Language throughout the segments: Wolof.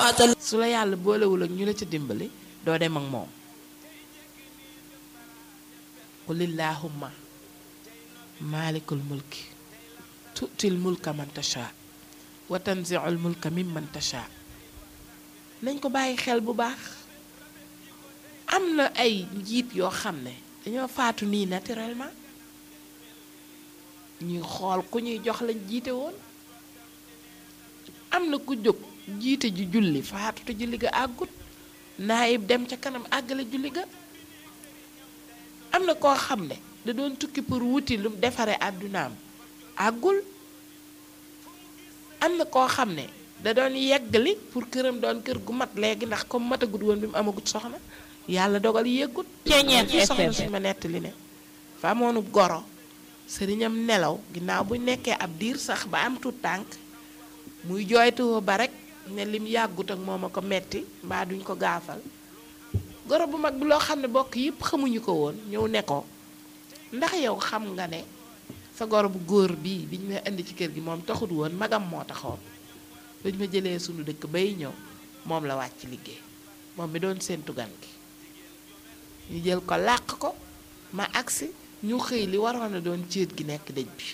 maatal su la yàlla boolewul ak ñu la ca dimbali doo dem ak moom qulillahumma maalikul mulki tu'til mulka man tasha wa tanzi'ul mulka mimman tasha nañ ko bàyyi xel bu baax am na ay njiit yoo xam ne dañoo faatu nii naturellement ñuy xool ku ñuy jox lañ jiite woon am na ku jóg jiite ji julli faatu te julli ga àggut naayib dem ca kanam àggale julli ga am na koo xam ne da doon tukki pour wuti lu defare àddunaam àggul am na koo xam ne da doon yeggali pour këram doon kër gu mat léegi ndax comme matagut woon bi mu amagut soxna yàlla dogal yeggut Ceeñeen ci soxna FM. suñ ma nettali ne fa amoonu goro sëriñam nelaw ginnaaw bu nekkee ab diir sax ba am tuut tànk muy jooytuwoo ba rek ne lim yàggut ak moom a ko metti mbaa duñ ko gaafal goro bu mag bi loo xam ne bokk yëpp xamuñu ko woon ñëw ne ko ndax yow xam nga ne sa goro bu góor bii biñ ma indi ci kër gi moom taxut woon magam moo taxoon bañ ma jëlee sunu dëkk bay ñëw moom la wàcc liggéey moom mi doon séentu gan gi ñu jël ko làq ko ma agsi ñu xëy li waroon a doon céet gi nekk dëj bi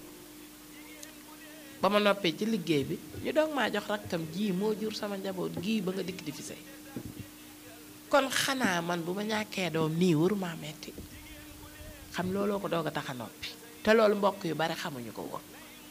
ba ma noppee ci liggéey bi ñu doog maa jox rakkam ji moo jur sama njaboot gii ba nga dikk di fi sey kon xanaa man bu ma ñàkkee doom nii waruma metti xam looloo ko doog a tax a noppi te loolu mbokk yu bari xamuñu ko woon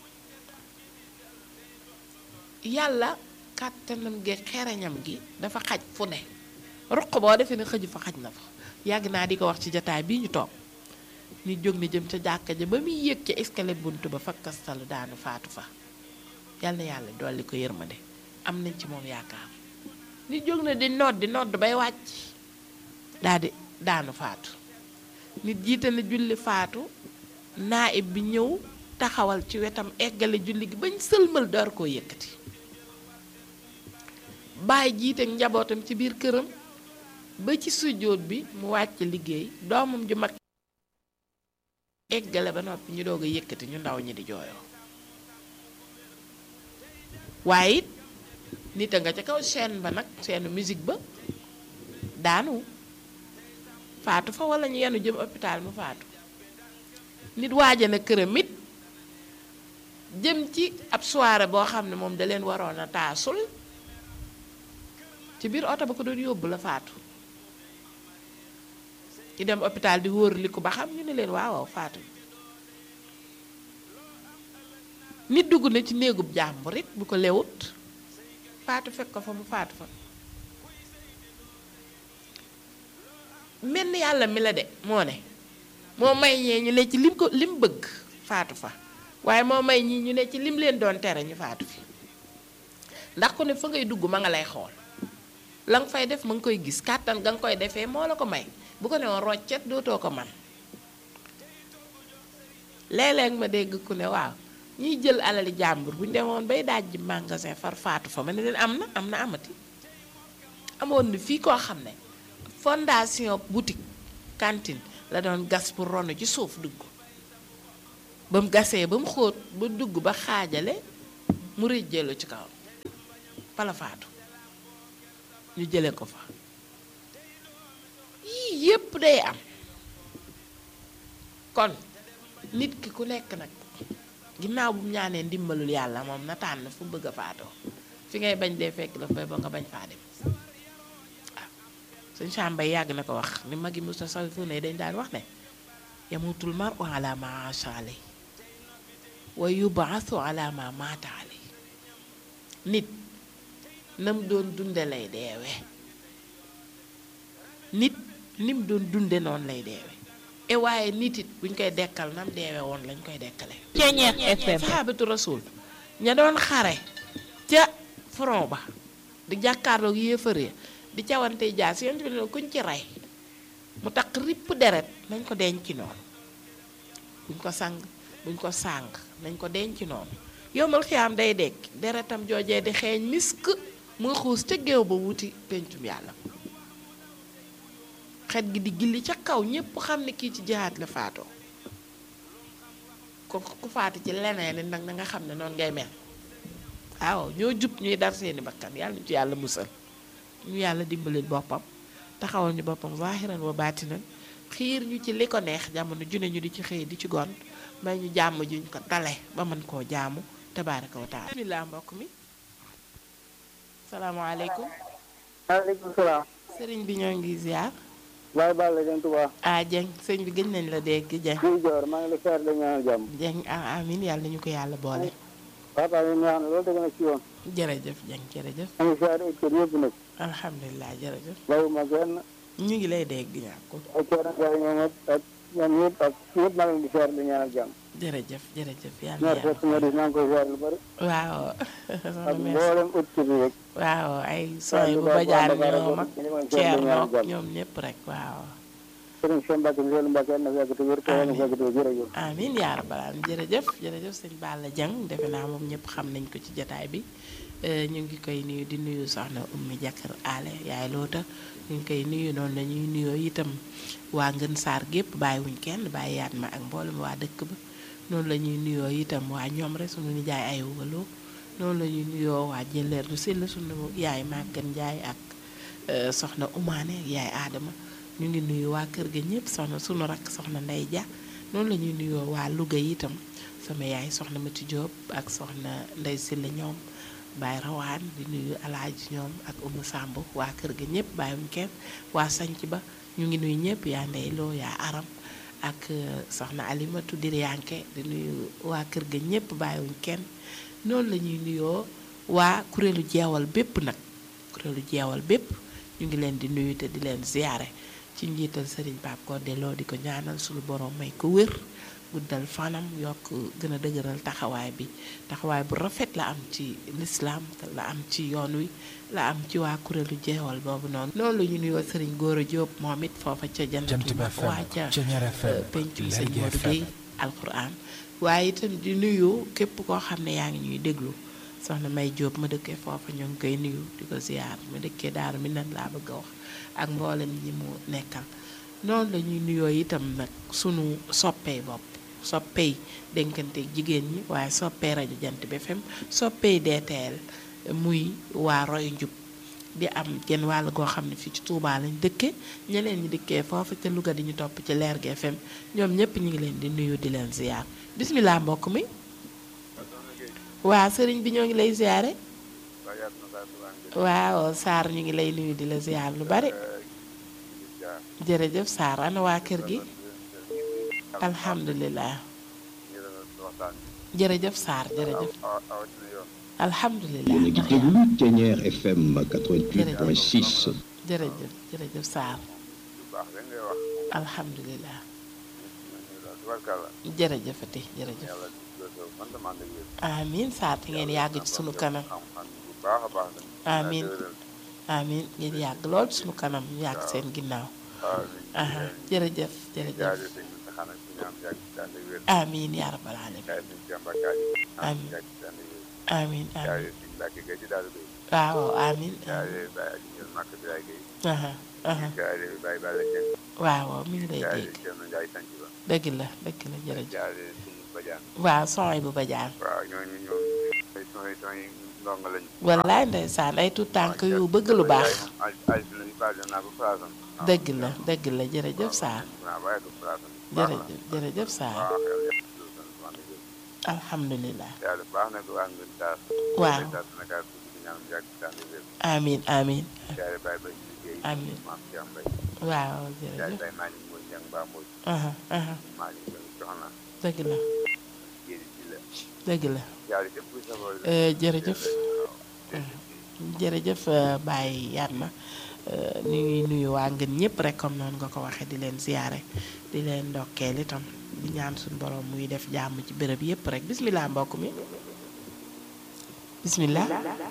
yàlla kàttanam gi xereñam gi dafa xaj fu ne ruq boo defee ne xëju fa xaj na fa yàgg naa di ko wax ci jataay bii ñu toog ni jóg ni jëm ca jàkka ja ba muy yéeg ca escalier bunt ba fakkastalu daanu faatu fa yal na yàlla dolli ko yërmande am nañ ci moom yaakaar ni jóg na di nodd di nodd bay wàcc daa di daanu faatu nit jiite na julli faatu naayib bi ñëw taxawal ci wetam eggale julli gi bañ sëlmal door koo yëkkati baay jiite ak njabootam ci biir këram ba ci sujjóot bi mu wàcc liggéey doomam ju mag eggale ba noppi ñu doog a yëkkati ñu ndaw ñi di jooyoo waaye it nit a nga ca kaw chaîne ba nag chaîne musique ba daanu faatu fa wala ñu yenu jëm hôpital mu faatu nit waaja na këram it jëm ci ab soirée boo xam ne moom da leen waroon a taasul ci biir oto ba ko doon yóbbu la faatu ñu dem hôpital di wóor li ko ba xam ñu ne leen waaw waaw faatu nit dugg na ci néegub jàmbur it bu ko lewut faatu fekk ko fa mu faatu fa mel ni yàlla mi la de moo ne moo may ñee ñu ne ci lim ko lim bëgg faatu fa waaye moo may ñii ñu ne ci lim leen doon tere ñu faatu fi ndax ku ne fa ngay dugg ma nga lay xool la nga fay def ma nga koy gis kàttan ga nga koy defee moo la ko may bu ko ne woon roccet dootoo ko man léeg-léeg ma dégg ku ne waaw ñiy jël alali jàmbur bu ñu demoon bay daaj ji magasin far faatu fa ma ne leen am na am na amati amoon na fii koo xam ne fondation boutique cantine la doon gas pour ronu ci suuf dugg ba mu gasee ba mu xóot ba dugg ba xaajale mu rëjjeelu ci kaw pala faatu ñu jële ko fa yii yépp day am kon nit ki ku nekk nag ginnaaw bu mu ñaanee ndimbalul yàlla moom na tànn fu bëgg a faatoo fi ngay bañ dee fekk la fay ba nga bañ faa dem waaw suñ sàmbay yàgg na ko wax ni magi musta sawifu ne dañ daan wax ne yamutul mar u ala ma asha alay wa yubaasu ala ma maata alay nit nam doon dunde lay deewe nit nim doon dunde noonu lay deewe e waaye nit it buñ koy dekkal nam deewe woon lañ koy dekkale Ceeñeex FM sahabatu rasul ña doon xare ca front ba di jàkkaarloog yéefar ya di cawante jaas yonent bi ne kuñ ci rey mu takk ripp deret nañ ko denc noonu buñ ko sang buñ ko sàng nañ ko denc noonu yombal xiyaam day dekk deretam joojee di xeeñ misk muy xuus ca géew ba wuti pencum yàlla xet gi di gilli ca kaw ñépp xam ne kii ci jihaat la faatoo ko ku faatu ci leneen nag na nga xam ne noonu ngay mel waaw ñoo jub ñuy dar seeni bakkan yàlla ñu ci yàlla musal ñu yàlla dimbalil boppam taxawal ñu boppam zahiran wa baatinan xiir ñu ci li ko neex jamono june ñu di ci xëy di ci gont may ñu jàmm juñ ko dale ba mën koo jaamu tabaaraka wa taala bismillah mbokk mi salaamaaleykum maaleykum salaam. sëriñ bi ñoo ngi ziar Baye Balla Dieng Touba. ah Dieng sëñ bi gëj nañ la dégg Dieng Guy Dior maa ngi lay seetlu dañu ñaanal jàmm. Dieng ah amin yàlla nañu ko yàlla boole papa mi neex na loolu dëgg na ci yoon. jërëjëf Dieng jërëjëf maa ngi seetlu ay kër yëpp nag. alhamdulilah jërëjëf bàyyiwuma kenn ñu ngi lay dégg ñàkkul ay kër ak ay ñoom ak ñoom ñëpp ak ñëpp maa ngi leen di seetlu dañu ñaanal jàmm. jërëjëf jërëjëf yàlla ñaar yàlla fekk ma dis maa ngi koy seetlu lu bëri. waaw ak mboolem autorité bi rek. waaw ay son yi bu bajaan ñoom ak Ceerno ñoom ñëpp rek waaw sëriñ Cheikh Mbacke Ndiol Mbacke yàlla na fekk te wér te yàlla na fekk te wér jërëjëf. amin yaa rabbal aalamiin jërëjëf jërëjëf sëñ Balla Dieng defe naa moom ñëpp xam nañ ko ci jataay bi Euh, ñu ngi koy nuyu di nuyu soxna ummi jàkkar aale yaay loota ñu ngi koy nuyu noonu la ñuy nuyoo itam waa ngën saar gépp bàyyiwuñ kenn bàyyi yaat ma ak mboolem waa dëkk ba noonu la ñuy nuyoo itam waa ñoom rek sunu nijaay ay waloo noonu la ñuy nuyoo waa jëleer du sell sunu yaay màggan njaay ak euh, soxna umaane ak yaay aadama ñu ngi nuyu waa kër ga ñëpp soxna sunu rakk soxna ndey ja noonu la ñuy nuyoo waa Louga itam sama yaay soxna Mati Diop ak soxna ndey silla ñoom Baye Rawaan di nuyu alaaji ñoom ak Umu Samb waa kër ga ñëpp bàyyiwuñ kenn waa sanc ba ñu ngi nuyu ñëpp yaa ndey loo yaa aram ak euh, soxna Alimatu Diryanke di nuyu waa kër ga ñëpp bàyyiwuñ kenn noonu la ñuy nuyoo waa kuréelu jeewal bépp nag kuréelu jeewal bépp ñu ngi leen di nuyu te di leen ziyaare ci njiital sëriñ Pape Codé Lo di ko ñaanal suñu borom may ko wér guddal fanam yokk gën a dëgëral taxawaay bi taxawaay bu rafet la am ci lislaam la am ci yoon wi la am ci waa kuréelu jeewal boobu noonu noonu la ñu nuyoo sëriñ Góora Jóob moom it foofa ca jannatul Jant bi FM, waa ca Ceñeer FM, pencum sëñ Lergui Modou FM. Gueye alquran waaye itam di nuyu képp koo xam ne yaa ngi ñuy déglu soxna May Jóob ma dëkkee foofa ñoo ngi koy nuyu di ko ziyaar ma dëkkee daaru mi nan laa bëgg a wax ak mboolem ñi mu nekkal noonu la ñuy nuyoo itam nag sunu soppee bopp soppey dénkante jigéen ñi waaye soppee rajo jant bi FM soppey DTL muy waa roy njub di am genn wàll goo xam ne fii ci Touba lañ dëkke ñeneen ñi dëkkee foofu te Louga di ñu topp ci Lergui FM ñoom ñëpp ñu ngi leen di nuyu di leen ziyaar bismillah mbokk mi waa sëriñ bi ñoo ngi lay ziyaare waaw Sarr ñu ngi lay nuyu di la ziyaar lu bari jërëjëf Sarr ana waa kër gi alhamdulilah jërëjëf Sarr jërëjëf alhamdulilah yéen a ngi déglu Ceñeer FM 88.6. jërëjëf jërëjëf Sarr alhamdulilah jërëjëfati jërëjëf amin Sarr te ngeen yàgg ci sunu kanam amin amin ngeen yàgg lool ci sunu kanam ñu yàgg seen ginnaaw aha jërëjëf jërëjëf amin yaa rabbal alamin amin amin amin waaw amin aha aha waaw mi ngi lay dégg dëgg la dëgg la jërëjëf waaw sooy bu bajaan wallaay ndeysaan ay tuut tànk yu bëgg lu baax dëgg la dëgg la jërëjëf Sarr jërëjëf jërëjëf Sarr alhamdulilah waaw amin amin amin waaw jërëjëf aha aha dëgg la dëgg la Eh, jërëjëf jërëjëf eh, Baye Yatma eh, ñu ngi nuyu waa ngeen ñëpp rek comme noonu nga ko waxee di leen ziyaare di leen ndokkeel itam di ñaan suñu borom muy def jàmm ci béréb yëpp rek bismillah mbokk mi bismillah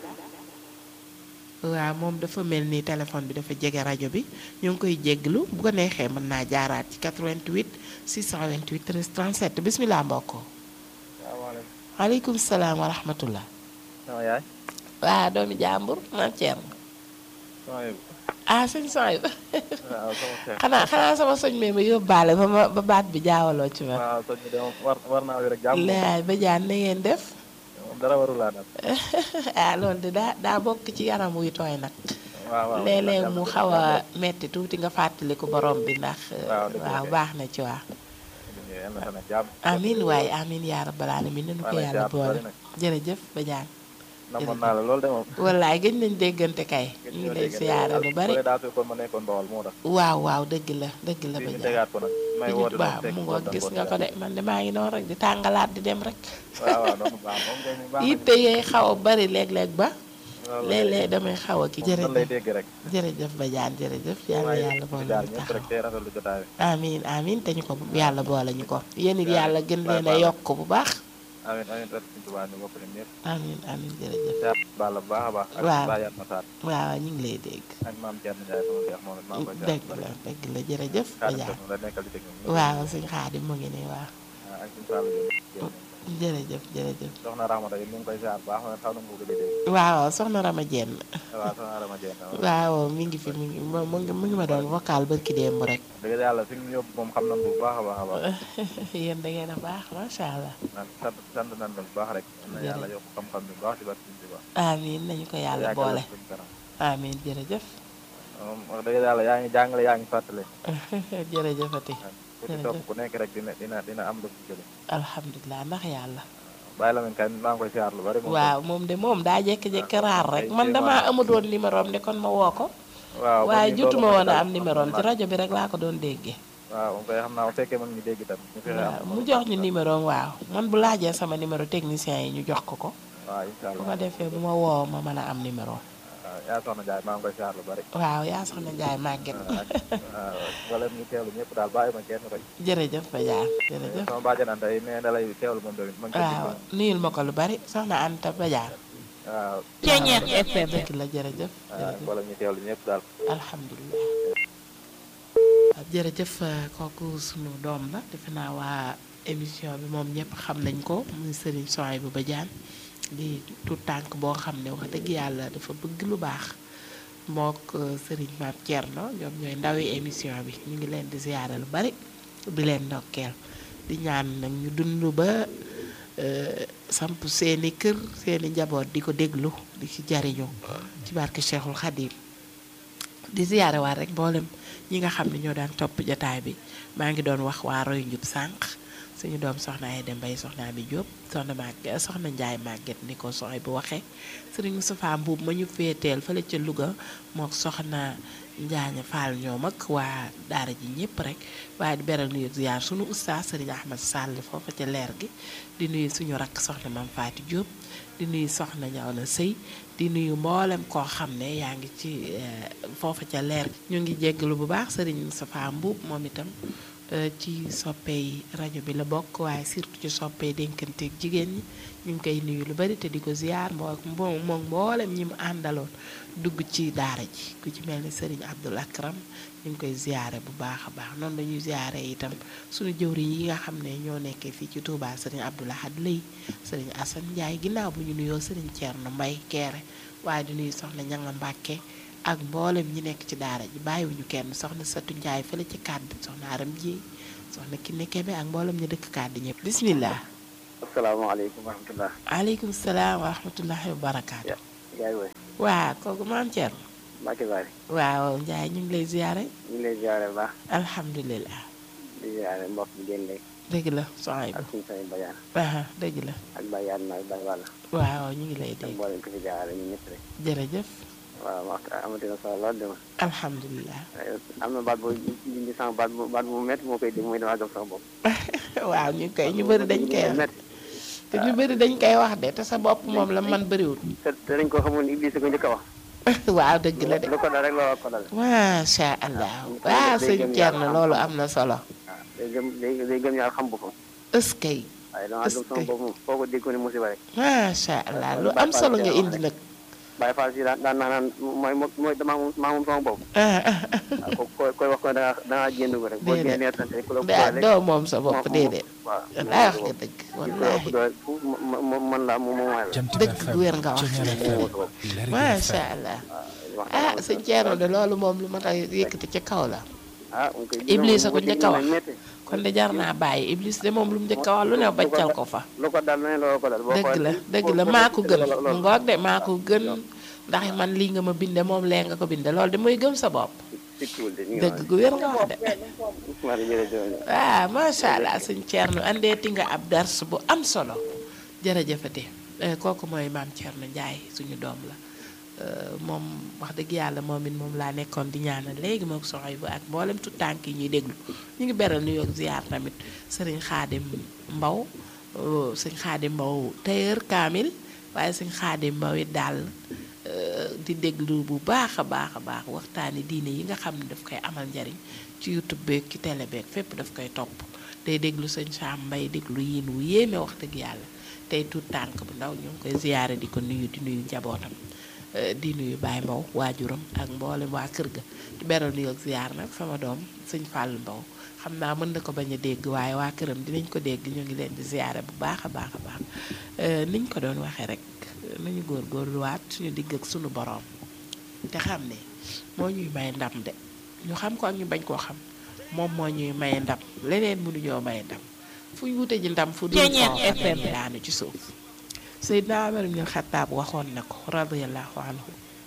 waaw moom dafa mel ni téléphone bi dafa jege rajo bi ñu ngi koy jégglu bu ko neexee mën naa jaaraat ci 88 628 13 37 bismillah mbokk waaleykum salaam wa rahmatullah sama yaay waa doomi jàmbur maam Thierno sama yëg ah sëñ sooy ba waaw sama xeex xanaa xanaa sama soñ mee ma yóbbaale ba ma ba baat bi jaawaloo ci man waaw soo ñu de moom war war naa rek jàmm laay ba jaan na ngeen def dara warul laa dal ah loolu de daa daa bokk ci yaram wuy tooy nag waaw waaw léeg-léeg mu xaw a metti tuuti nga fàttaliku borom bi ndax Waaw, dëgg la waaw kay. baax na ci waa yal na sana jàmm amin waaye amin yaa rabbal alamin nanu ko Maa ngi yàlla siyaar bu boole bari nag. jërëjëf Badiane namoon naa la loolu de moom wallaay gëj nañ déggante kay ñu ngi lay siyaare lu bari daa fekkoon ma nekkoon Bawol moo tax waaw waaw dëgg la dëgg la fii ñu Badiane tegaat ko nag may woote waaw mu ngoo gis nga ko de man de maa ngi noonu rek di tàngalaat di dem rek waaw waaw noonu baax moom kay ni baax na yitte yee xaw a bari léeg-léeg ba loolu léeg-léeg damay xaw a ki moom nan lay jërëjëf dégg rek jërëjëf Badiane jërëjëf yàlla yàlla boole daal ñu ñëpp taxaw rek tey rafetlu jotaay bi amin amin te ñu ko yàlla boole ñu ko yéen it yàlla gën Baay leen a Faal. yokk bu baax amin amin rek suñu tubaab ñu bokk ñun ñëpp amin amin jërëjëf siyaar Balla bu baax a baax ak Waaw. Baye Atma Sarr waaw ñu ngi lay dégg ak maam Thierno Ndiaye sama seex moom it maa ngi koy siyaar dëgg bu la bari dëgg la jërëjëf Xaadim Badiane Seck moom la nekkal di dégg ñoom waaw suñ xaadim mu ngi nii waaw ak suñu Fallou Diop jërëjëf jërëjëf soxna Rahmata yi ñu ngi koy siyaar bu baax ma xaw na ko gëj a dégg waaw soxna Rama Jenn waaw soxna Rama Dieng waaw mi ngi fi mi ngi mu mu ngi mu ngi ma doon vocal barki démb rek dëgg yàlla fi ñu yóbbu moom xam nañ bu baax a baax a baax yéen da ngeen a baax macha allah naan sant sant nañ la bu baax rek na yàlla yokk xam-xam bi bu baax ci barke Sëriñ Tuubaa amin nañu ko yàlla Yàggal boole la suñu kanam. amin jërëjëf moom wax dëgg yàlla yaa ngi jàngale yaa ngi fàttale jërëjëfati ku ci topp ku nekk rek dina dina dina am lu ci jële alhamdulilah ndax yàlla bàyyi la men kay maa ngi koy siyaar lu bari moom waaw moom de moom daa jékki-jékki raar rek man damaa amut woon numéro am de kon ma woo ko waaw waaye kon ñu jotuma doon woon a waxtaan am numéro am ci rajo bi rek laa ko doon déggee waaw moom koy xam naa bu fekkee mën ñu dégg tam ñu fexe waaw am mu jox ñu numéro am waaw man bu laajee sama numéro technicien yi ñu jox ko ko waaw incha bu ko allah defee bu ma woo ma mën a am numéro waaw yaa soxna Njaay maa ngi koy siyaar lu bari waaw yaa soxna Njaay màgget ak waaw wala ñu teewlu ñëpp daal bàyyi ma kenn rek jërëjëf Badiane jërëjëf sama bàjjan Anta yi nee na lay teewlu moom tamit ma ngi koy waaw déglu. nuyul ma ko lu bari soxna Anta Badiane waaw Ceeñeer FM dëgg la jërëjëf waaw jërëjëf wala ñu teewlu ñëpp daal alhamdulilah waaw jërëjëf kooku sunu doom la defe naa waa émission bi moom ñëpp xam nañ ko muy Serigne Souhaïbou Badiane di tout tànk boo xam ne wax dëgg yàlla dafa bëgg lu baax mook Serigne Mame Thierno ñoom ñooy ndawi émission bi ñu ngi leen di ziyaare lu bari di leen ndokkeel di ñaan nag ñu dund ba euh, samp seeni kër seeni njaboot di ko déglu di ci jariñu ci barke Cheikhul Khadim di ziyaare waat rek mboolem ñi nga xam ne ñoo daan topp jataay bi maa ngi doon wax waa roy njub sànq suñu doom soxna ay dem bay soxna bi Jóob soxna Maguette soxna Njaay Maguette ni ko soxay bu waxee sëriñ Moustapha Mbuub ma ñu féeteel fële ca Louga mook soxna Njaaña Fall ñoom ak waa daara ji ñëpp rek waaye di beral nuyu ziyaar suñu oustaz sëriñ Ahmad Sall foofa ca leer gi di nuyu suñu rakk soxna Mam Faati Jóob di nuyu soxna ñaw na sëy di nuyu mboolem koo xam ne yaa ngi ci eh, foofa ca leer gi ñu ngi jéggalu bu baax sëriñ Moustapha Mbuub moom itam eh, ci soppey rajo bi la bokk waaye surtout ci soppey dénkanteeg jigéen ñi ñu ngi koy nuyu lu bari te di ko ziyaar moo moo moom mboolem ñi mu àndaloon dugg ci daara ji ku ci mel ni sëriñ Abdul Akram ñu ngi koy ziyaare bu baax a baax noonu dañuy ziyaare itam suñu jëwriñ yi nga xam ne ñoo nekkee fii ci Touba sëriñ Abdul Ahad Lay sëriñ Assane Ndiaye ginnaaw bu ñu nuyoo sëriñ Thierno Mbay Keere waaye di nuyu soxna Ñanga Mbàkke ak mboolem ñi nekk ci daara ji bàyyiwuñu kenn soxna Satu Ndiaye fële ci kàdd soxna Aram Ji soxna Kiné Kebe ak mboolem ñu dëkk kàdd ñëpp bismillah asalaamaaleykum wa rahmatulah. aleykum salaam wa rahmatullahi wa barakaatu yaay woy waa kooku maam Thierno Mbacke Bari waaw Ndiaye ñu ngi lay ziyaare ñu ngi lay ziare bu baax alhamdulilah di ziare mbokk bi génn léegi dëgg la soxay ak bu suñu sëriñ Badiane aha dëgg la ak Baye Yadma ak Baye Walla waaw ñu ngi lay ak dégg mboolem ko fi jaarale ñun ñëpp rek jërëjëf waaw waxtu amati na solo lool dama alhamdulilah am na baat boo indi sama baat bu baat bu métti moo koy dégg muy damaa gëm sama bopp waaw ñu ngi koy ñu bëri dañ koy wax métti te ñu bëri dañ koy wax de te sa bopp moom la man bëriwul te te dañ ko xamoon Iblis ko njëkk a wax waaw dëgg la de lu ko dal rek looloo ko dal macha allah waaw sëñ Thierno loolu am na solo waaw day gëm day day gëm yàlla xam boppam ëskay waaye damaa gëm sama Est-ce que- bopp moom foo ko dégg ko ne musiba rek macha allah lu am solo nga indi nag Baye Fall si daan daan naa naan mooy mooy damaa moom maa moom sama bopp ah ah waaw ko koy koy wax ko da nga da ngaa génn ko rek boo Déedéet. génnee sant rek ku la ko ah doole doo moom sa bopp déedéet waaw wallaay wax nga dëgg wallaahi man la moom moom mooy la Jant dëgg FM, gu wér nga wax Ceñeer FM, Lergui macha FM. allah wax ah sëñ Thierno de loolu moom lu ma tax yëkkati ci kaw la ah mu koy Iblis a ko njëkk a wax métti kon de jar naa bàyyi Iblis de moom lu mu njëkk a wax lu ne baccal ko fa lu ko dal ne loolu ko dal boo dëgg la xoolee- dëgg boo- la boo- maa ko gën loolu- mu loolu- ngoog de maa ko gën ndax man lii nga ma binde moom lee nga ko binde loolu de mooy gëm sa bopp sikkiwul de ñu ngi dëgg gu wér nga wax de wax de jërëjëf ah macha allah sëñ Thierno andeeti nga ab dars bu am solo jërëjëfate Eh, kooku mooy maam Thierno Ndiaye suñu doom la Eh, moom wax dëgg yàlla moom it moom laa nekkoon di ñaanal léegi moom soxoy bu ak mboolem tu tànk yi ñuy déglu ñu ngi beral nuyoo ak ziar tamit sëriñ Xaadim Mbaw eh, sëñ Xaadim Mbaw tailleur kaamil waaye sëñ Xaadim Mbaw it daal eh, di déglu bu baax a baax a baax waxtaani diine yi nga xam ne daf koy amal njariñ ci youtube beeg ci télé beeg fépp daf koy topp day déglu sëñ Sam Mbay déglu yiin wu yéeme wax dëgg yàlla tey tuut tànk bu ndaw ñu ngi koy ziyaare di ko nuyu di nuyu njabootam eh, di nuyu Baye Mbaw waajuram ak mboolem waa kër ga di beral nuyu ak ziyaar nag sama doom sëñ Fàllu Mbaw xam naa mën na ko bañ a dégg waaye waa këram dinañ ko dégg ñu ngi leen di ziyaare bu baax a baax a baax Eh, niñ ko doon waxee rek nañu góorgóorluwaat suñu digg ak suñu boroom te xam ne moo ñuy may ndam de ñu xam ko ak ñu bañ koo xam moom moo ñuy may ndam leneen mënuñoo may ndam fu ñu wute ji ndam fu dul ko FM daanu ci suuf Seydina Umar ibn Xattaab waxoon na ko radiyallahu anhu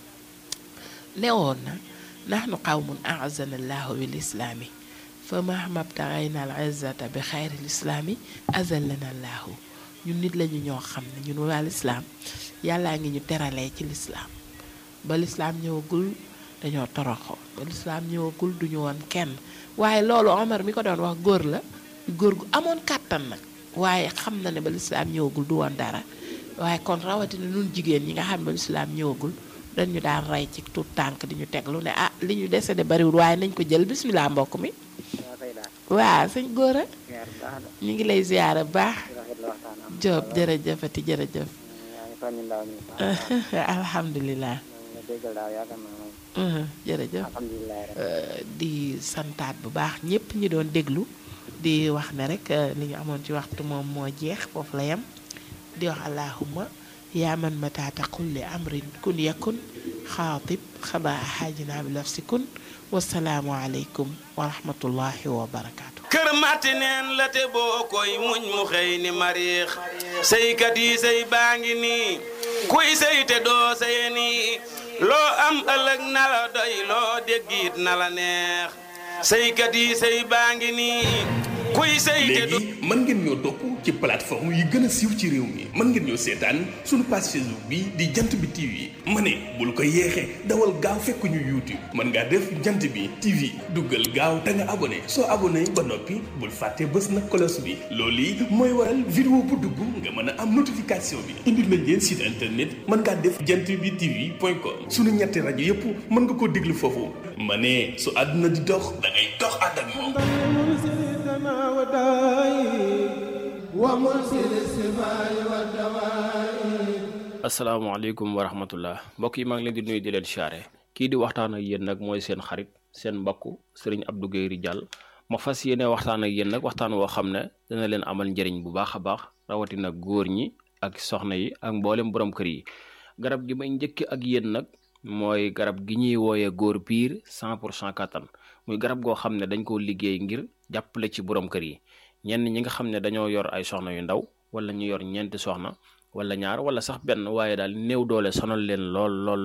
newoon na nahnu qawmun a'azzana allahu bil islaami fa mahma btaghayna al izzata bi xayri l islaami azallana allahu ñun nit lañu ñoo xam ne ñun waa lislaam yàllaa ngi ñu teralee ci lislaam ba lislaam ñëwagul dañoo toroxoo ba lislaam ñëwagul duñu woon kenn waaye loolu Omar mi ko doon wax góor la góor gu amoon kàttan nag waaye xam na ne ba lislaam ñëwagul du woon dara waaye kon rawatina nun jigéen ñi nga xam ne ba lislaam ñëwagul dañu daan rey ci tout tànk di ñu teg lu ne ah li ñu dese de bariwul waaye nañ ko jël bismillah mbokk mi waa kay daal waaw sëñ góor a ziar bu baax la ñu ngi lay ziyaara bu baax di rafet la waxtaan am Jóob jërëjëfati jërëjëf yaa ngi fànni ndaw mi baax alhamdulilah nga déggal daal yaakaar naa moom Mhm, jërëjëf alhamdulilah rek Euh, di santaat bu baax ñëpp ñi doon déglu di wax ne rek euh, li ñu amoon ci waxtu moom moo jeex foofu la yem di wax allahumma yaa man mata taqul li amrin kun yakun xaatib xadaa xaajina bi lafsi kun wasalaamu aleykum wa rahmatullahi wa barakaatu. kër matti neen la te boo koy muñ mu xëy ni mariix sëykat yi sëy baa ngi nii kuy sëy te doo sëye nii loo am ëllëg na la doy loo déggit na la neex sëykat yi sëy baa ngi nii kuy sëy te doo léegi mën ngeen ñoo topp ci plateforme yi gën a siiw ci réew mi mën ngeen ñoo seetaan suñu page Facebook bi di jant bi TV ma ne bul ko yeexee dawal gaaw fekk ñu YouTube mën ngaa def jant bi TV duggal gaaw te nga abonné soo abonné ba noppi bul fàtte bës na cloche bi loolu yi mooy waral vidéo bu dugg nga mën a am notification bi indil nañ leen site internet mën ngaa def jant bi TV point com suñu ñetti rajo yépp mën nga koo déglu foofu ma ne su àdduna di dox da ngay dox ànd ak moom asalaamaaleykum wa rahmatullah mbokk yi maa ngi leen di nuyu di leen siyaare kii di waxtaan ak yéen nag mooy seen xarit seen mbokk sëriñ Abdou Guèye Ridial ma fas yéene waxtaan ak yéen nag waxtaan woo xam ne dana leen amal njëriñ bu baax a baax rawatina góor ñi ak soxna yi ak mboolem borom kër yi garab gi may njëkk ak yéen nag mooy garab gi ñuy wooyee góor piir 100 pour cent kattan muy garab goo xam ne dañ koo liggéey ngir jàppale ci borom kër yi ñenn ñi nga xam ne dañoo yor ay soxna yu ndaw wala ñu yor ñeenti soxna wala ñaar wala sax benn waaye daal néew doole sonal leen lool lool